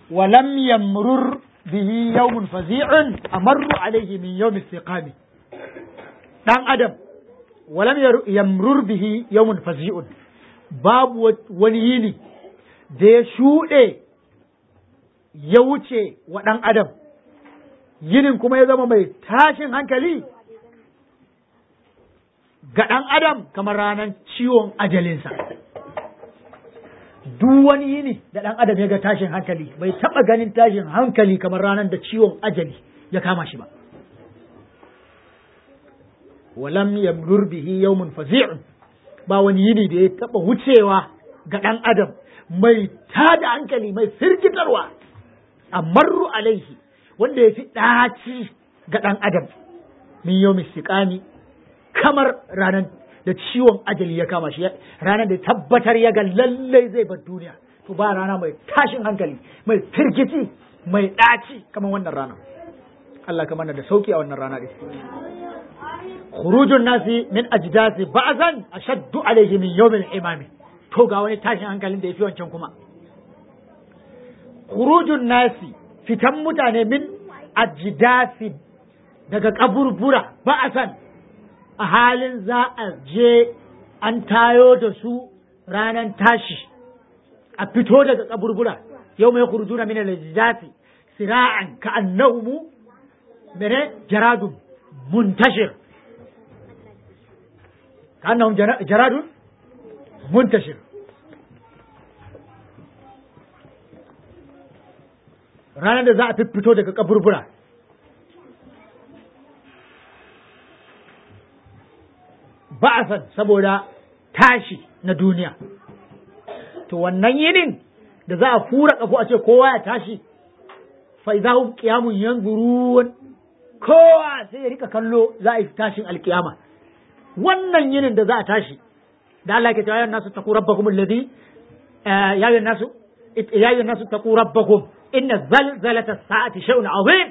ولم يمرر به يوم فزيع أمر عليه من يوم الثقام دان أدم ولم يمرر به يوم فزيع باب ونيني da ya shuɗe ya wuce wa ɗan adam yinin kuma ya zama mai tashin hankali ga ɗan adam kamar ranar ciwon ajalinsa duk wani yini da ɗan adam ya ga tashin hankali bai taɓa ganin tashin hankali kamar ranar da ciwon ajali ya kama shi ba walam yamrur bihi yawmun fazi'un ba wani yini da ya taɓa wucewa ga ɗan adam mai tada hankali mai firgitarwa amarru alaihi wanda ya fi ɗaci ga ɗan adam min yau siƙami kamar ranar da ciwon ajali ya kama shi ranar da tabbatar ya ga lallai zai bar duniya to ba rana mai tashin hankali mai firgici mai ɗaci kamar wannan rana Allah kamar da sauki a wannan rana ɗin khurujun nasi min ajdasi ba'zan ashaddu alayhi min yawmil imami to ga wani tashin hankalin da yafi wancan kuma khurujun nasi fitan mutane min ajdasi daga kaburbura ba'asan a halin za a je an tayo da su ranar tashi a fito daga kaburbura yau mai khurujuna min al-ajdasi sira'an ka'annahum mene jaradun muntashir كأنهم جراد منتشر ranar da za a fito daga kaburbura ba'asan saboda tashi na duniya to wannan yinin da za a fura kafo a ce kowa ya tashi fa idza hum qiyamun yanzurun kowa sai ya rika kallo za a yi tashin alkiyama wannan yinin da za a tashi da Allah ke cewa ya nasu taqu rabbakum alladhi ya ayyuhan nasu ya ayyuhan nasu taqu rabbakum inna zalzalata as-sa'ati shay'un 'azim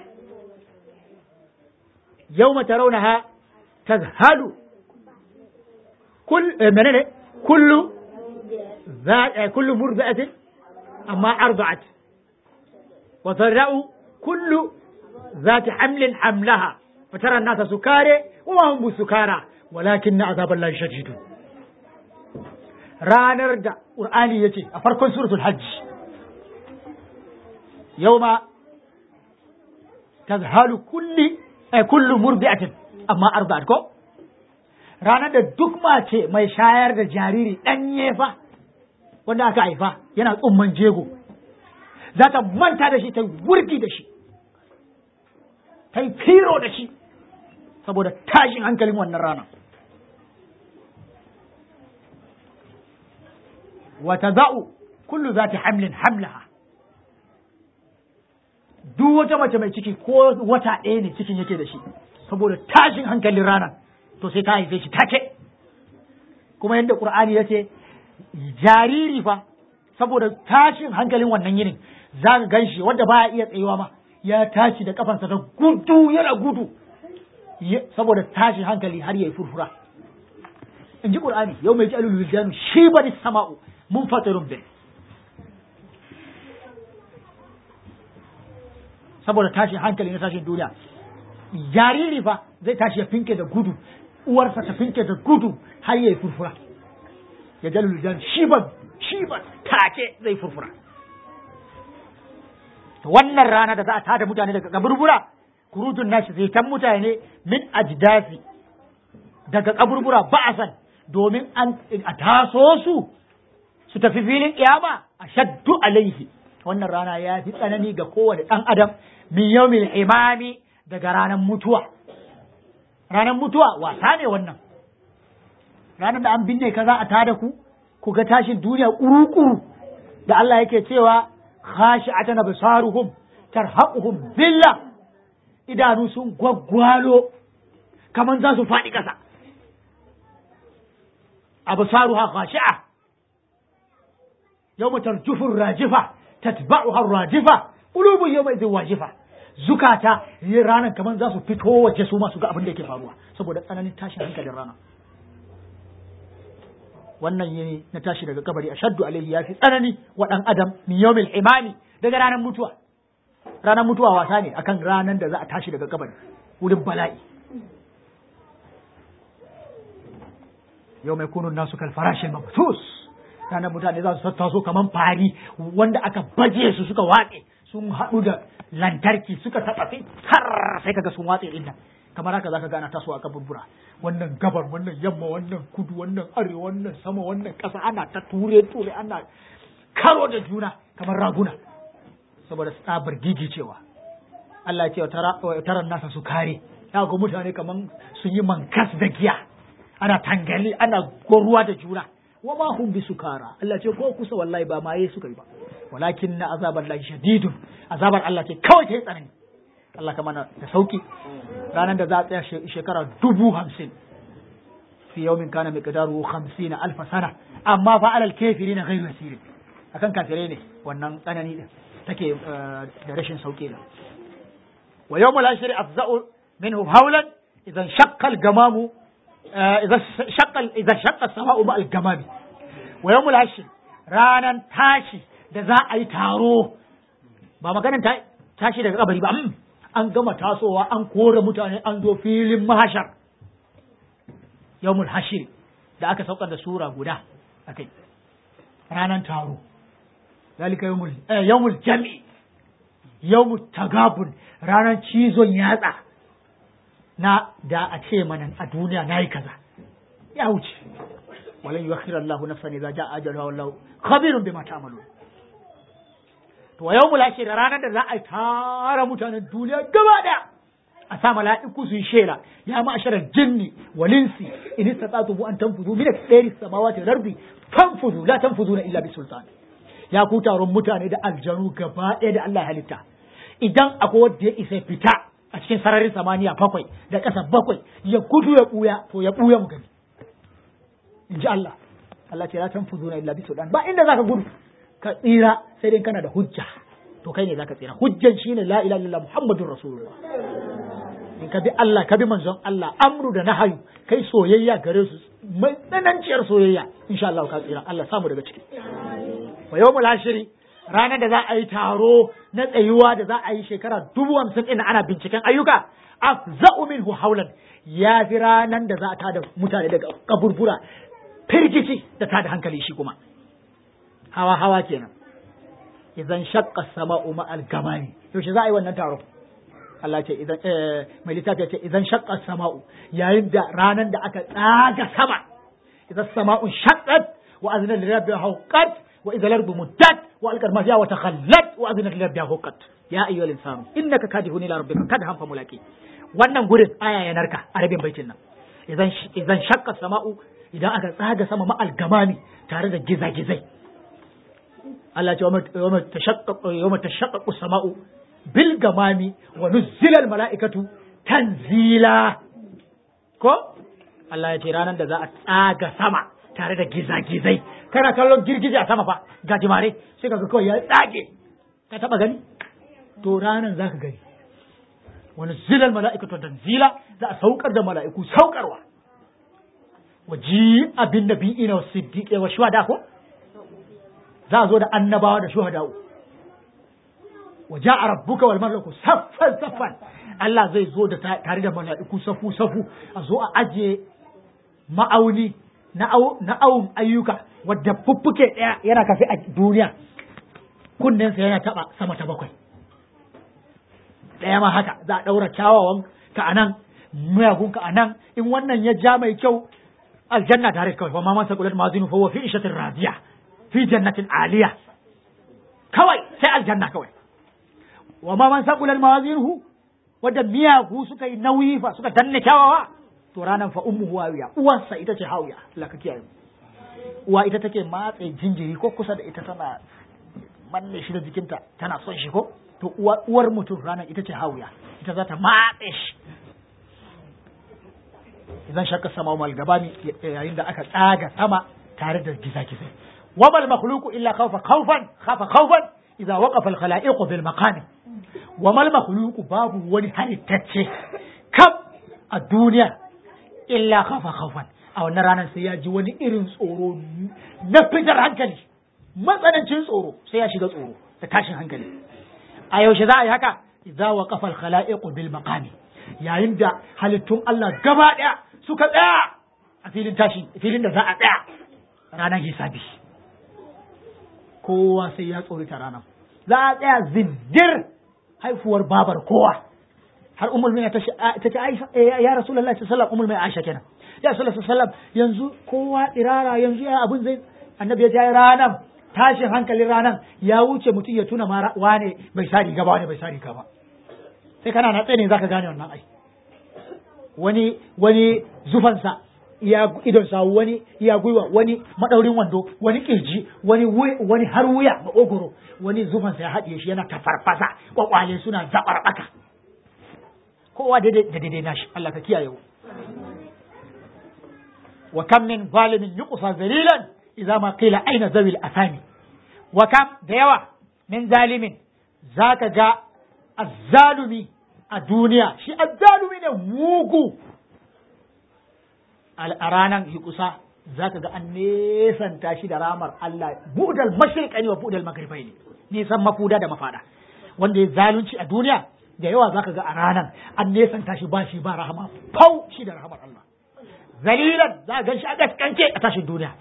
yawma tarawnaha tadhhalu kull menene kullu kullu murdi'atin amma arda'at wa tarra'u kullu ذات حمل حملها فترى الناس سكارى وما هم بسكارى ولكن عذاب الله شديد ranar da ƙur'ani ya ce a farkon suratul hajj yau ma tazhalu kulli eh, kullu murdi'atin amma arba'at ko ranar da duk mace mai shayar da jariri ɗanye fa wanda aka haifa yana tsumman jego za ta manta da shi ta wurgi da shi ta yi firo da shi saboda tashin hankalin wannan rana wata za'u kullu za ta hamlin hamlaha duk wata mace mai ciki ko wata ɗaya ne cikin yake da shi saboda tashin hankalin rana to sai ta haife shi take kuma yadda ƙur'ani ya ce jariri fa saboda tashin hankalin wannan yinin za ka gan shi wanda baya iya tsayuwa ma ya tashi da kafansa ta gudu yana gudu saboda tashin hankali har ya yi furfura in ji ƙur'ani yau mai ji alulu shi bari sama'u mun fatarun bin saboda tashin hankali na tashin duniya jariri fa zai tashi ya finke da gudu uwarsa ta finke da gudu har ya yi furfura ya jalul jan shiban shiban take zai furfura wannan rana da za a tada mutane daga kaburbura kurujun nashi zai tan mutane min ajdasi daga kaburbura ba'asan domin an a taso su su tafi filin kiyama a shaddu alaihi wannan rana ya fi tsanani ga kowane ɗan adam min yawmil imami daga ranar mutuwa ranar mutuwa wasa ne wannan ranar da an binne ka za a tada ku ku ga tashin duniya kuru-kuru da Allah yake cewa khashi'atan absaruhum tarhaquhum billah idanu sun gwaggwalo kaman za su faɗi ƙasa absaruha khashi'a yawma tarjufu rajifa tatba'uha rajifa qulubun yawma idhin wajifa zukata yin ranar kaman za su fito waje su ma su ga abin da yake faruwa saboda tsananin tashin hankalin rana wannan yini na tashi daga kabari ashaddu alaihi yafi tsanani wa dan adam min yawmil imami daga ranar mutuwa ranar mutuwa wasa ne akan ranar da za a tashi daga kabari wurin bala'i yau mai kunun nasu kalfarashin mabtus ranar mutane za su tattaso kamar fari wanda aka baje su suka watse sun haɗu da lantarki suka taɓa sai har sai kaga sun watse inda kamar haka zaka gana taso a kaburbura wannan gabar wannan yamma wannan kudu wannan arewa wannan sama wannan ƙasa ana ta ture ture ana karo da juna kamar raguna saboda tsabar gigicewa Allah ya ce wa taran nasa su kare ya ga mutane kamar sun yi mankas da giya ana tangali ana goruwa da juna wa ma hum bi sukara Allah ce ko kusa wallahi ba maye suka yi ba walakin na azabar lahi shadidun azabar Allah ce kawai ta yi tsanani Allah ka mana da sauki ranar da za a tsaya shekara dubu hamsin fi yawmin kana miqdaru 50 alf sana amma fa alal kafirin ghayru yasir akan kafirai ne wannan tsanani din take da rashin sauki da wa yawmul ashri afza'u minhu hawlan idan shaqqa al-gamamu idan shaqqa idan shaqqa as-sama'u ma al-gamami wa yawmul ashri ranan tashi da za a yi taro ba maganin tashi daga kabari ba an gama tasowa an kore mutane an zo filin mahashar yawmul hashir da aka saukar da sura guda akai ranan taro zalika yawmul eh, yawmul jami yawmul tagabun ranan cizon yatsa na da a ce mana a duniya nayi kaza ya wuce walan yuakhir Allahu nafsan idza jaa ajaluha wallahu khabirun bima ta'malun to yawmul hashir ranar da za a tara mutanen duniya gaba daya a sa mala'iku su yi shela ya ma'asharar jinni walinsi in istata'tu an tanfuzu min al-sayri samawati wal ardi fanfuzu la tanfuzuna illa bi sultan ya ku taron mutane da aljanu gaba ɗaya da Allah halitta idan akwai wanda ya isa fita a cikin sararin samaniya bakwai da ƙasa bakwai ya gudu ya ɓuya to ya ɓuya mu gani in ji Allah Allah ce la tanfuzuna illa bi sultan ba inda zaka gudu ka tsira sai dai kana da hujja to kai ne zaka tsira hujjan shine la ilaha illallah muhammadur rasulullah in ka bi Allah ka bi manzon Allah amru da nahayu kai soyayya gare su mai tsananciyar soyayya insha Allah ka tsira Allah samu daga ciki wa yawmul ashiri ranar da za a yi taro na tsayuwa da za a yi shekara dubu hamsin ɗin ana binciken ayyuka afza'u minhu haulan ya fi ranar da za a tada mutane daga kaburbura firgici da tada hankali shi kuma hawa hawa kenan idan shaqqa sama'u ma'al gamani yaushe za a yi wannan taro Allah ce idan mai littafi ce idan shaqqa sama'u yayin da ranan da aka tsaga sama idan sama'u shaqqat wa azna li rabbiha huqqat wa idza al-ardu muddat wa alqad ma fiha wa takhallat wa azna li rabbiha huqqat ya ayyuhal insanu innaka kadihun ila rabbika kadhan fa mulaqi wannan gurin aya ya narka a rabin baitin nan idan idan shaqqa sama'u idan aka tsaga sama ma al-gamami tare da gizagizai Allah ce wa tashaqqaqu sama'u bil gamami wa nuzzilal mala'ikatu tanzila ko Allah ya ce ranar da za a tsaga sama tare da gizagizai kana kallon girgije a sama fa ga jimare sai kaga kawai ya tsage ka taba gani to ranar zaka gani wa nuzzilal mala'ikatu tanzila za a saukar da mala'iku saukarwa wa ji abin nabiyina wa siddiqi wa shuhada ko za a zo da annabawa da shuhada'u wa ja'a rabbuka wal malaku saffan saffan Allah zai zo da tare da mala'iku safu safu a zo a aje ma'auni na awun ayyuka wadda fuffuke ɗaya yana kafi a duniya kunnensa yana taba sama ta bakwai ɗaya ma haka za a ɗaura kyawawan ka anan miyagun ka anan in wannan ya ja mai kyau aljanna tare kawai wa ma man saqulat mazinu fa huwa fi ishatin radiya fi jannatin aliya kawai sai aljanna kawai wa ma man saqulat mawazinuhu wadda miyagu suka yi nauyi fa suka danne kyawawa to ranan fa ummuhu hawiya uwarsa ita ce hawiya Allah ka kiyaye uwa ita take matse jinjiri ko kusa da ita tana manne shi da jikinta tana son shi ko to uwar mutum ranan ita ce hawiya ita za ta matse shi idan shakka sama mal gabani yayin da aka tsaga sama tare da gizagizai وما المخلوق إلا خوف خوفا خاف خوفا إذا وقف الخلائق بالمقام وما المخلوق باب وني halittacce kam a duniya illa khafa khawfan a wannan ranar sai ya ji wani irin tsoro na fitar hankali matsanancin tsoro sai ya shiga tsoro da tashin hankali a yaushe za a yi haka idza waqafa al khalaiq bil maqami yayin da halittun Allah gaba daya suka tsaya a filin tashi filin da za a tsaya ranar hisabi kowa sai ya tsori ta ranar za a tsaya zindir haifuwar babar kowa har umar mai ta ce ya rasulullahi sallallahu alaihi umar mai aisha kenan ya sallallahu alaihi yanzu kowa irara yanzu ya abun zai annabi ya ce ranar tashin hankalin ranar ya wuce mutum ya tuna ma wane bai sa riga ba wane bai sa riga ba sai kana na tsaye ne zaka gane wannan ai wani wani zufansa iya idon sa wani iya gwiwa wani madaurin wando wani kirji wani wani har wuya maogoro wani zufansa ya haɗiye shi yana tafarfasa kwakwale suna zabarbaka kowa da daidai nashi Allah ka kiyaye wa kam min zalimin yuqsa zalilan idza ma qila aina zawil asami wa kam da yawa min zalimin zaka ga azzalumi a duniya shi azzalumi ne mugu a ranar kusa za ka ga an nesanta shi da ramar Allah budal mashriqani wa budal maghribai ne nisan mafuda da mafada wanda ya zalunci a duniya da yawa za ka ga a ranar an nesanta shi ba shi ba rahama fau shi da rahamar Allah zalilan za ka gan shi a gaskance a tashin duniya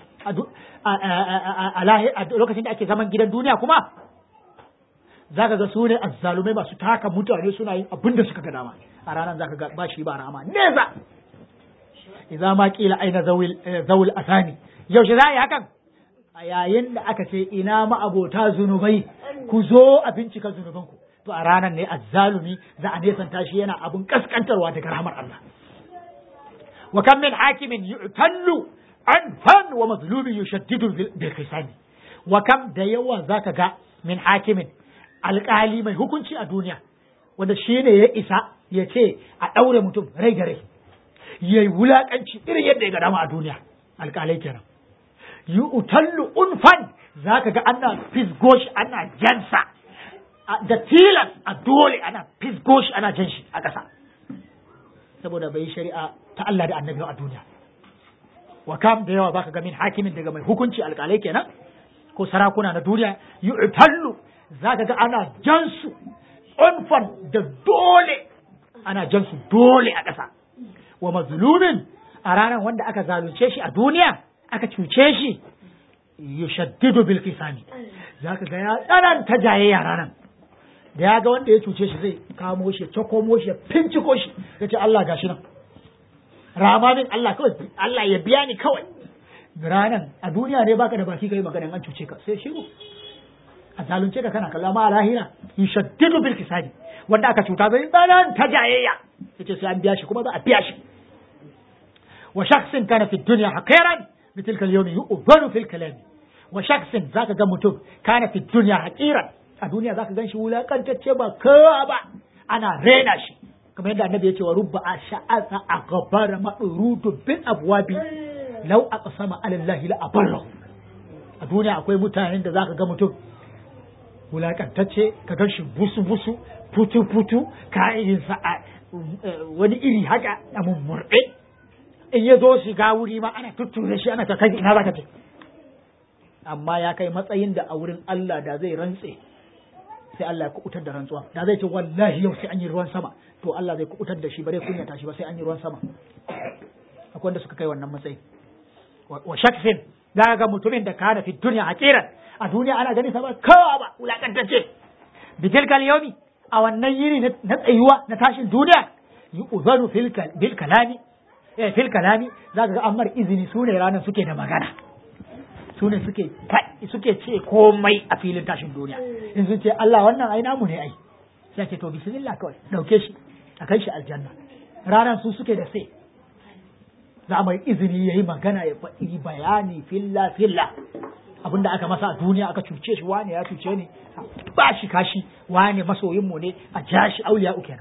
a lokacin da ake zaman gidan duniya kuma za ka ga su ne azzalumai masu taka mutane suna yin abin da suka ga dama a ranar za ka ga ba shi ba rahama neza idza ma qila aina zawil zawil asani yaushe za a yi hakan a yayin da aka ce ina ma abota zunubai ku zo a bincika zunubanku to a ranar ne azzalumi za a nesanta shi yana abun kaskantarwa daga rahmar Allah wa kam min hakimin yu'tallu an fan wa mazlumin yushaddidu bil khisani wa kam da yawa zaka ga min hakimin alƙali mai hukunci a duniya wanda shi ne ya isa ya ce a ɗaure mutum rai da rai ya yi wulaƙanci irin yadda ya ga dama a duniya alƙalai kenan yi utallu unfan za ka ga ana fisgo shi ana jansa da tilas a dole ana fisgo shi ana jan shi a ƙasa saboda bai yi shari'a ta Allah da annabi a duniya wa kam da yawa zaka ga min hakimin daga mai hukunci alƙalai kenan ko sarakuna na duniya yi utallu za ka ga ana jansu unfan da dole ana jansu dole a ƙasa wa mazlumin a ranar wanda aka zalunce shi a duniya aka cuce shi yushaddidu bil qisami zaka ga ya tsananta jayayya ranar da ya ga wanda ya cuce shi zai kamo shi ya cakomo shi ya finciko shi ya ce Allah gashi nan rama min Allah kawai Allah ya biya ni kawai ranan a duniya ne baka da baki kai magana an cuce ka sai shiru a zalunce ka kana kallon ma lahira yushaddidu bil qisami wanda aka cuta zai tsananta jayayya yace sai an biya shi kuma za a biya shi wa shakhsin kana fi dunya haqiran bitilka al-yawm yu'dhanu fil kalam wa shakhsin zaka ga mutum kana fi dunya haqiran a duniya zaka gan shi wulakantacce ba kowa ba ana rena shi kamar yadda annabi ya ce wa rubba asha'aza aghbara madrudu bil abwabi law aqsama ala allahi la abarra a duniya akwai mutanen da zaka ga mutum wulakantacce ka gan shi busu busu futu futu ka'idinsa a wani iri haka a mummurɗe in ya zo shiga wuri ma ana tutture shi ana ta kai ina zaka ce amma ya kai matsayin da a wurin Allah da zai rantse sai Allah ya kubutar da rantsuwa da zai ce wallahi yau sai an yi ruwan sama to Allah zai kubutar da shi bare kunya tashi ba sai an yi ruwan sama akwai wanda suka kai wannan matsayi wa shakfin za ga mutumin da kana fi duniya hakiran a duniya ana ganin sa ba kawa ba wulakantacce bitilkal yawmi a wannan yini na tsayuwa na tashin duniya yi uzanu bil kalami eh fil kalami za ka ga ammar izini su ne ranar suke da magana su ne suke suke ce komai a filin tashin duniya in sun ce Allah wannan ai namu ne ai sai ce to bismillah kawai dauke shi a kai shi aljanna ranar su suke da sai za mai izini yayi magana ya faɗi bayani filla filla abinda aka masa a duniya aka cuce shi wane ya cuce ni ba shi kashi wane masoyin mu ne a ja shi auliya kenan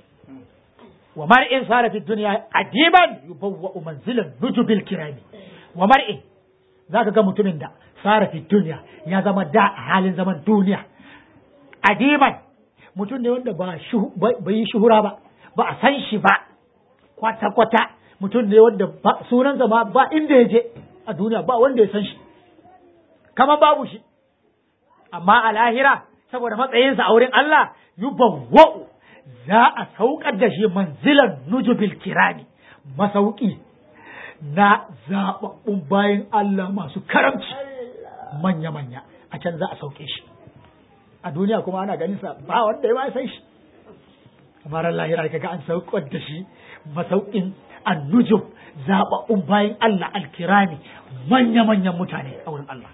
wa mar'in sara fi dunya adiban yubawwa manzilan nujubil kirami wa mar'in zaka ga mutumin da sara fi dunya ya zama da a halin zaman duniya adiban mutum ne wanda ba bai yi shuhura ba ba a san shi ba kwata kwata mutum ne wanda sunansa ma ba inda ya je a duniya ba wanda ya san shi kamar babu shi amma a lahira saboda matsayinsa a wurin Allah yubawwa'u za a saukar da shi manzilan nujubil kirani masauki na zaɓaɓɓun bayan Allah masu karamci manya-manya a can za a sauke shi a duniya kuma ana ganin sa ba wanda ya ba san shi kamar lahira kaga an saukar da shi masaukin annujum zaɓaɓɓun bayan Allah alkirami manya-manyan mutane a wurin Allah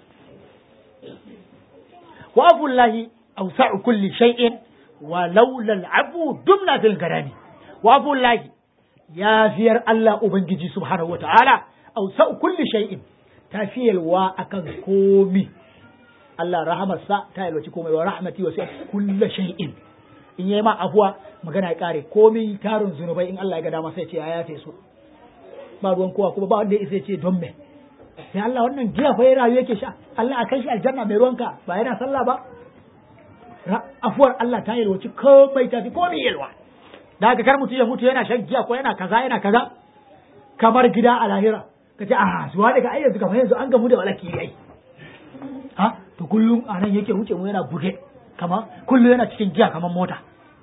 wa abullahi awsa'u kulli shay'in wa laula al'abu dumna fil garami wa abullahi yafiyar Allah ubangiji subhanahu wata'ala awsa'u kulli shay'in tafiyalwa akan komi Allah rahamarsa ta yalwaci komai wa rahmati wa sai kulli shay'in in yayi ma afuwa magana ya kare komi tarin zunubai in Allah ya ga dama sai ce ya yafe su ba ruwan kowa kuma ba wanda ya isa ce don me sai Allah wannan giya fa rayu yake sha Allah a kai shi aljanna mai ruwanka ba yana sallah ba afuwar Allah ta yalwaci komai ta fi komai yalwa da haka kar mutum ya mutu yana shan giya ko yana kaza yana kaza kamar gida a lahira ka ce a zuwa daga ai yanzu kamar yanzu an gamu da walaki ai ha to kullum a nan yake wuce mu yana buge kamar kullum yana cikin giya kamar mota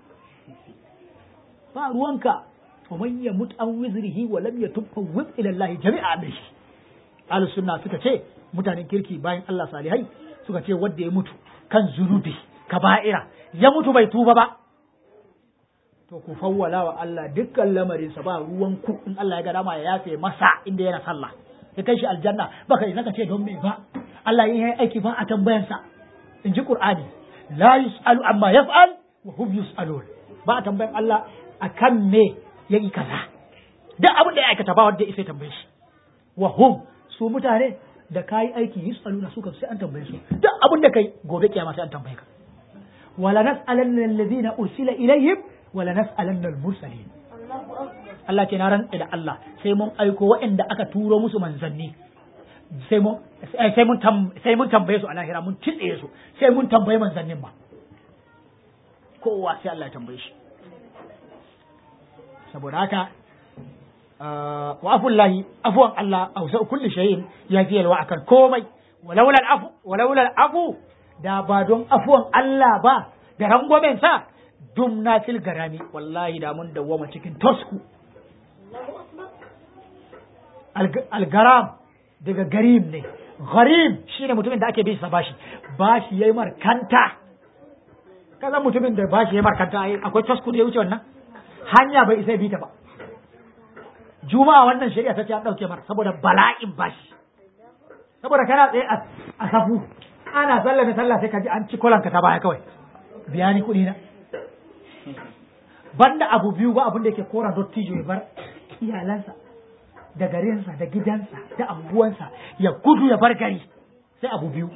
ba ruwanka wa man yamut an wizrihi wa lam yatub fa wib ila Allah jami'a bihi ahlus sunna suka ce mutanen kirki bayan Allah salihai suka ce wanda ya mutu kan zunubi kaba'ira ya mutu bai tuba ba to ku fawwala wa Allah dukkan lamarinsa ba ruwan ku in Allah ya ga dama ya yafe masa inda yana sallah ya kai shi aljanna baka isa ka ce don me ba Allah yin aiki ba a tambayansa in ji Qur'ani la yus'alu amma yaf'al wa hum yus'alun ba a tambayan Allah akan me yayi kaza duk abin da ya aikata ba wanda ya isa tambaye shi wa hum su mutane da kayi aiki yus'aluna su kan sai an tambaye su duk abin da kai gobe kiyama sai an tambaye ka wala nas'alanna alladhina ursila ilaihim wala nas'alanna al-mursalin Allah ce na rantsa da Allah sai mun aiko waɗanda aka turo musu manzanni sai mun sai mun sai mun tambaye su a lahira mun titse su sai mun tambaye manzannin ba kowa sai Allah ya tambaye shi saboda haka wa afullahi afuwan Allah ausa kulli shay'in ya fi yalwa akan komai walaula al-afu walaula al-afu da ba don afuwan Allah ba da rangwamen sa dumna fil garami wallahi da mun dawwama cikin tosku algaram daga garim ne gharim shine mutumin da ake bin sa bashi bashi yayi markanta kaza mutumin da bashi yayi markanta akwai tosku da ya wuce wannan hanya bai isa bi ta ba juma'a wannan shari'a ta ce an dauke mar saboda bala'in bashi saboda kana tsaye a safu ana sallah da sallah sai ka ji an ci kolanka ta baya kawai biya ni kuɗi na banda abu biyu ba abin da yake kora dottijo ya bar iyalansa da garinsa da gidansa da anguwansa ya gudu ya bar gari sai abu biyu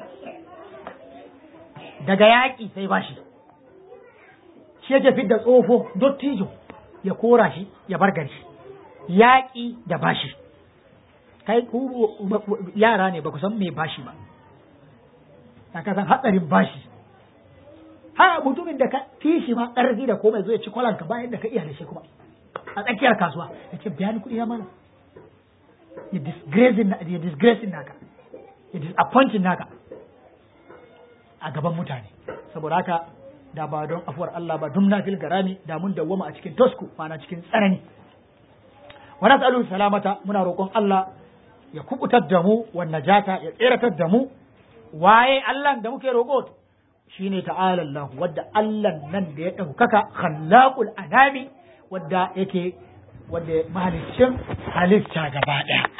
daga yaƙi sai bashi shi yake fidda tsofo dottijo ya kora shi ya bar gari yaƙi da bashi kai ku yara ne ba ku san me bashi ba ka san hatsarin bashi har mutumin da ka fi shi ma ƙarfi da komai zo ya ci kwalanka bayan da ka iya da shi kuma a tsakiyar kasuwa ya ce biya ni kuɗi na mana ya disgracing ya disgracing naka ya disappointing naka a gaban mutane saboda haka da ba don afuwar Allah ba dum na fil garami da mun dawwama a cikin tosku ma'ana cikin tsanani wa nas'alu salamata muna roƙon Allah ya kubutar da mu wa najata ya tseratar da mu waye Allah da muke roƙo shine ta'ala Allah wadda Allah nan da ya ɗaukaka khallaqul anami wadda yake wadda mahaliccin halitta gaba ɗaya